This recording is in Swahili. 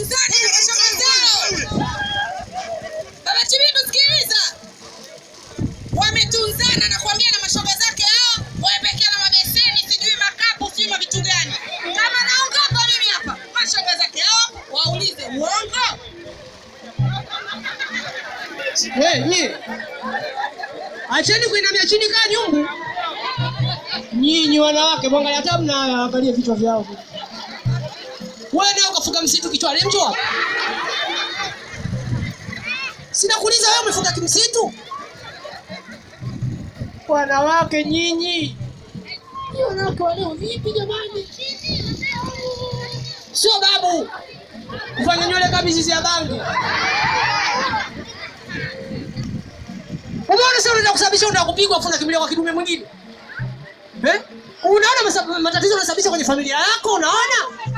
wametunzana na mashoga zao. Baba Chibindo, sikiliza, wametunzana na kuambia na mashoga zake hao, wamepekea na mabeseni, sijui makapu, sijui mavitu gani. Kama naongopa mimi hapa, mashoga zake hao waulize uongo. We, nyie. Acheni kuinamia chini kaa nyungu. Nyinyi wanawake mwangalia hata mnaangalia vichwa vyao. Wewe ndio ukafuga msitu kichwani mjua? Sina kuuliza wewe umefuga kimsitu? Wanawake nyinyi. Ni wanawake wa leo vipi jamani? Sio babu. Kufanya nywele kama mizizi ya bangi. Umeona sasa unataka kusababisha unataka kupigwa afu unakimbilia kwa kidume mwingine. Eh? Unaona masa- matatizo unasababisha kwenye familia yako unaona?